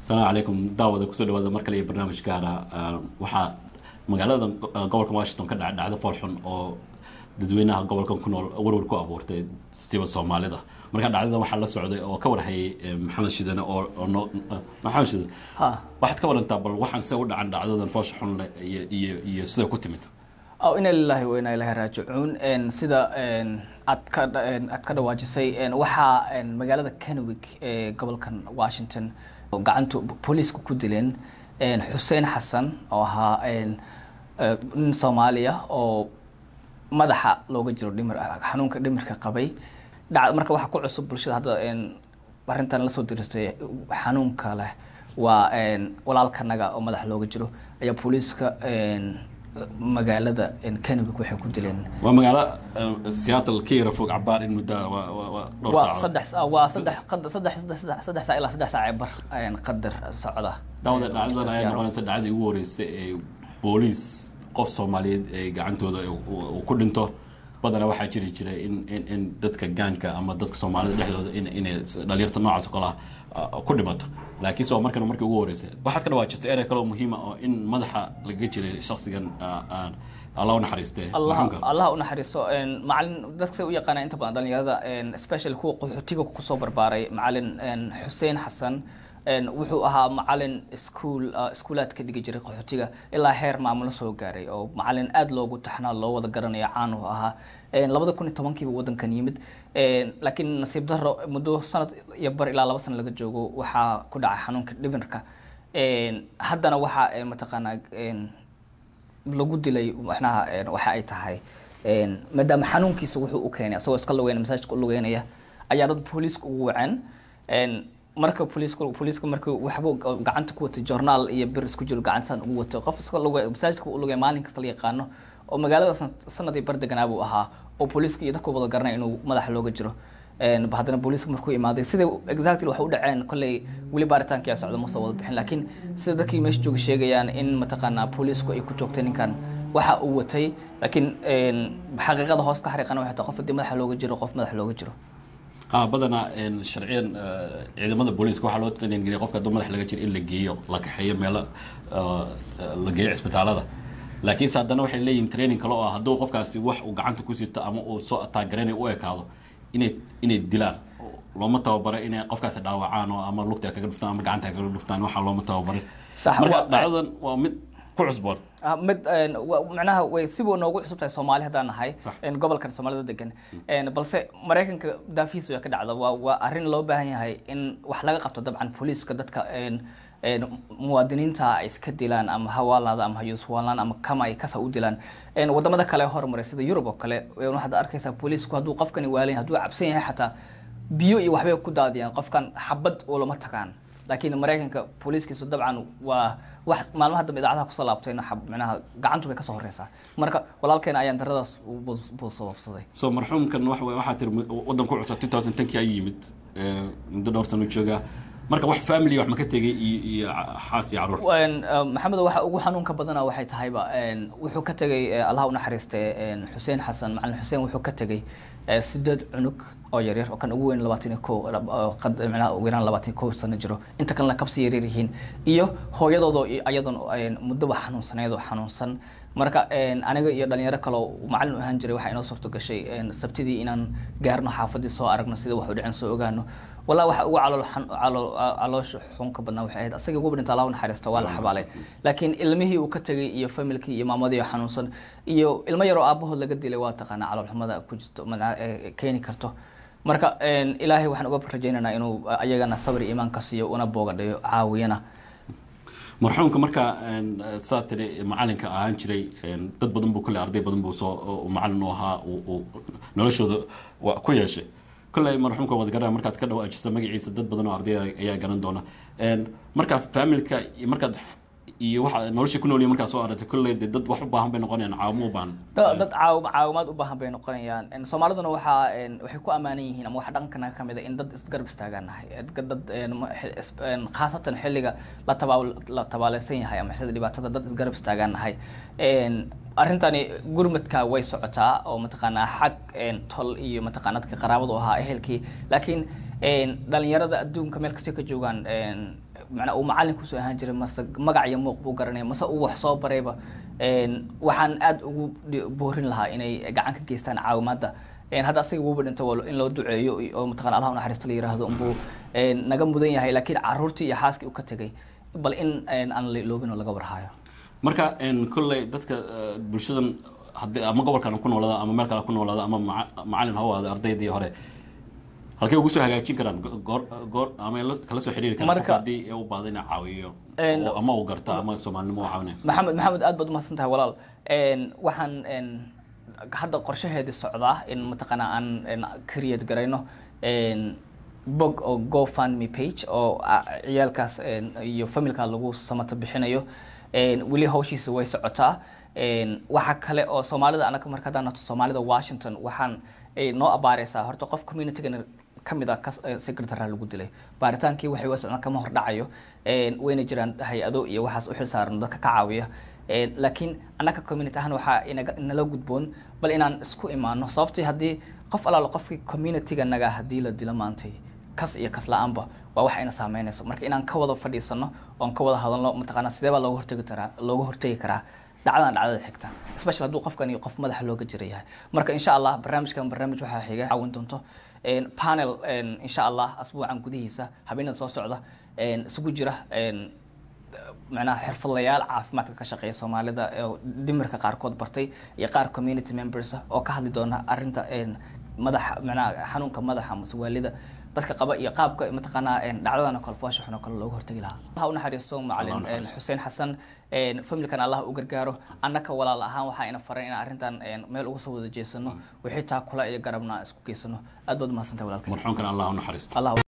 asalaamu calaykum daawada kusoo dhawaada mar kale iyo barnaamij gaara waxaa magaalada gobolka washington ka dhaca dhacdo foolxun oo dadweynaha gobolkan ku nool warwar ku abuurtay siba soomaalida marka dhacdada waxaa la socday oo ka warhayay maxamed shidane oo maxamed shidane waxaad ka warantaa bal waxaan se u dhacan dhacdadan foosha xun leh iyo iyo iyo sida ku timid ina lilahi wa inaa ilahi raajicuun sida aad ka aad ka dhawaajisay waxaa magaalada kenwick ee gobolkan washington gacanta booliiska ku dileen xuseen xasan oo ahaa nin soomaaliya oo madaxa looga jiro dhimir xanuunka dhimirka qabay dha marka waxaa ku cusub bulshada hadda arrintan lasoo diristay xanuunka leh waa walaalkanaga oo madaxa looga jiro ayaa booliiska magaalada kenwick waxay ku dileen waa magaalo seattle ka yara fog cabaar in muddo dhowr waa saacadood saddex waa saddex qad- saddex saddex saddex saddex saac ilaa saddex saac ee bar qadar socda daawada dhacdadan ayaa noqonaysa dhacdadii ugu horeysay ee booliis qof soomaaliyeed ee gacantooda uu ku dhinto badanaa waxaa jiri jiray in in in dadka gaanka ama dadka soomaalida dhexdooda in inay dhalinyarta noocaas oo kale ah ku dhimato laakiin soo markana markii ugu horeysay waxaad ka dhawaajistay erey kale oo muhiima oo in madaxa laga jiray shaksigan allah u naxariistee allah maxamka allah u naxariiso macalin dadka say u yaqaana inta badan dhalinyarada especially kuwa qaxootiga kusoo barbaaray macalin xuseen xasan wuxuu ahaa macalin iskuol iskuulaadka dhigi jiray qaxootiga ilaa heer maamulo soo gaaray oo macalin aada loogu taxnaa loo wada garanayo caan uu ahaa labada kun iyo tobankiiba wadankan yimid laakiin nasiib daro muddo sanad iyo bar ilaa laba sano laga joogo waxaa ku dhacay xanuunka dhimirka haddana waxaa mataqaanaa lagu dilay macnaha waxa ay tahay maadaama xanuunkiisa wuxuu u keenay asagoo iska lugeynaya masaajidka u lugeynaya ayaa dad booliiska ugu waceen marka booliiska booliiska markii waxbuu gacanta ku watay journaal iyo bir isku jiro gacantan ugu watay qof iska luge masaajidka u lugay maalin kasta la yaqaano oo magaalada sanadii bar deganaa buu ahaa oo booliiska iyo dadku wada garanay inuu madaxa looga jiro haddana booliiska markuu imaaday sida exactly waxay u dhaceen kolley weli baaritaanka yaa socda masa wada bixin laakiin sida dadkii meesha jooga sheegayaan in mataqaanaa booliisku ay ku joogtay ninkan waxa uu watay laakiin xaqiiqada hoos ka xariiqana waxay tahay qof haddii madaxa looga jiro qof madaxa looga jiro ha badanaa sharciyan ciidamada booliiska waxaa loo taqniingeliya qofka hadduu madax laga jiro in la geeyo la kaxeeyo meelo la geeyo cisbitaalada laakiinse haddana waxay leeyihin training kale oo ah hadduu qofkaasi wax uu gacanta ku sito ama uu soo ataagareenay u ekaado inay inay dilaan looma tababaro inay qofkaasi dhaawacaan oo ama lugta kaga dhuftaan ama gacanta kaga dhuftaan waxaa looma tababarin Sax, marka waa- dhacdadan waa mid ku cusboon Ah, mid wa- macnaha way siba noogu cusub tahay soomaali haddaan nahay Sax. gobolkan soomaalida degan balse maraykanka daafihiisa way ka dhacda waa waa arrin loo baahan yahay in wax laga qabto dabcan booliiska dadka muwaadiniinta ay iska dilaan ama hawaalaada ama hayuswaalaan ama kama ay kasa u dilaan wadamada kale horumaray sida yurub oo kale waxaad arkaysaa booliisku hadduu qofkani waalan hadduu cabsan yahay xataa biyo iyo waxbay ku daadiyaan qofkan xabad ulama tagaan laakiin maraykanka booliiskiisu dabcan waa wax maalmaha dambe idaacadaha kusoo laabtayna xab- macnaha gacantu bay kasoo horeysaa marka walaalkeena ayaan daradaas buu buu sababsaday so marxuumkan waxa wey waxaa tiri waddan ku cusub 2010kii ayuu yimid Eh, muddo dhowr sano joogaa marka wax family wax ma ka tegay iyo iyo xaas iyo caruur Een, eh, maxamed waxa ugu xanuunka badana waxay tahayba een, wuxuu ka tegay eh, allah u naxariiste een, xuseen xasan macalin xuseen wuxuu ka tegay eh, sideed cunug oo yaryar oo kan ugu weyn labaatan iyo kow oo qad- macnaha ugu yaraan labaatan iyo kow sano jiro inta kalena kabsi yaryar yihiin iyo hooyadoodoo i- ayadan een, muddoba xanuunsaneed oo xanuunsan marka een, aniga iyo dhalinyaro kaloo macalin u ahaan jiray waxaa inoo suurto gashay een, sabtidii inaan gaarno xaafadii soo aragno sida wax u dhicin soo ogaano walaa waxa ugu calool xan- calool caloosha xunka badnaa waxay ahayd asaga ugu dhinta allah u naxariista waa la xabaalay laakiin ilmihii uu ka tegay iyo familkii iyo maamadii oo xanuunsan iyo ilmo yaroo aabahood laga dilay waa taqaanaa calool xumada ku jirto macnaha ee keeni karto marka een, ilaahay waxaan uga rajaynaynaa inuu ayagana sabir iyo iimaan ka siiyo una boogadhayo caawiyana marxuumka marka een, saa tiri macalinka ahaan jiray een, dad badan buu kule arday badan buu soo oo macalin u ahaa uu- uu noloshooda wa- ku yeeshay kolley marxuumka waad garanaa markaad ka dhawaajisa magaciisa dad badan oo arday ayaa garan doona Een, marka familka iyo markaad iyo waxa nolosha ku noolyihin markaad soo aragtay kolley dee dad wax u baahan bay noqonayaan caawimo u baahan da- dad caaw caawimaad u baahan bay noqonayaan En, soomaaliduna waxaa en, waxay ku ammaanan yihiin ama waxa dhaqankana ka mid a in dad isgarab istaagaan nahay Ed- dad en, ma- xil- is- en, khaasatan xilliga la tabaa- la tabaaleysan yahay ama xilliga dhibaatada dad isgarab istaagaan nahay En, arrintani gurmadka way socotaa oo mataqaanaa xag en, tol iyo mataqaana dadka qaraabadu ahaa ehelkii laakiin en, dhalinyarada adduunka meel kastay ka joogaan en, macnaa uu macalin kusoo ahaan jiray mase magac iyo muuq buu garanaya mase uu wax soo barayba een, waxaan aad ugu dhi- boorin lahaa inay gacan ka geystaan caawimaadda Een, hadda asaga wuuba dhinto waa in loo duceeyo iyo- oo mataqana allah unaxariisto la yiraahdo unbuu een, naga mudan yahay laakiin caruurtii iyo xaaskii uu ka tegay bal in een, aan la iloobin oo laga warhayo marka een, kolley dadka eh, bulshadan haddii ama gobolkan ku noolaada ama meel kale ku noolaada ama maca- macalin ha u ahaado ardaydii hore halkay ugu soo hagaajin karaan Go- goor goor ama la- kala soo xiriiri karaan Marka- qofka haddii u baahdo inaa caawiyo Een, oo- ama uu garto ama soomaalinimo u caawinaya maxamed maxamed aad baad umahadsan tahay walaal Een, waxaan een, hadda qorshaheedii socdaa in mataqaanaa aan een, create garayno een, bog oo gofundme page oo ah, ciyaalkaas een, iyo familka lagu samata bixinayo Een, weli hawshiisa way socotaa Een, waxa kale oo soomaalida anaga marka haddaan nato soomaalida washington waxaan ay noo abaareysaa horta qof communitygan kamid ah kas- eh, secretary lagu dilay baaritaankii waxay wa socdaan kama hordhacayo Een, wayna jiraan hay-ado iyo waxaas u xilsaaran dadka ka caawiya Een, laakiin annaga community ahaan waxaa inaga nala gudboon bal inaan isku imaano sababtii haddii qof alaalo qofkii communityga naga haddii la dilo maantay kas iyo kas la-aanba waa wax ayna saameynayso marka inaan ka wada fadhiisano oon ka wada hadalno mataqaanaa sidee baa looga hortegi karaa looga hortegi karaa dhacdadan dhacdada xigta especially hadduu qofkan iyo qof madaxa looga jira yahay marka insha allah barnaamijkan barnaamij waxaa xiga caawin doonto Een, panel een, insha allah asbuucan gudihiisa habeenada soo socda een, isugu jira een, macnaha xirfadlayaal caafimaadka ka shaqeeya soomaalida oo dhimirka qaarkood bartay iyo qaar community members ah oo ka hadli doona arrinta een, madaxa macnaha xanuunka madaxa mase waalida dadka qaba iyo qaabka mataqaanaa een, dhacdadan oo kale foosha xun oo kale looga hortagi lahaa allah u naxariisto macalin Allah u een, naxariisto. xuseen xasan een, familkan allah u gargaaro annaka walaal ahaan waxaa ina faran inaan arrintan een, meel uga soo wada jeesano wixii taa kula iyo garabna isku geysano aad baad umahadsantahay walaalkay marxuumkan allah u naxariisto allah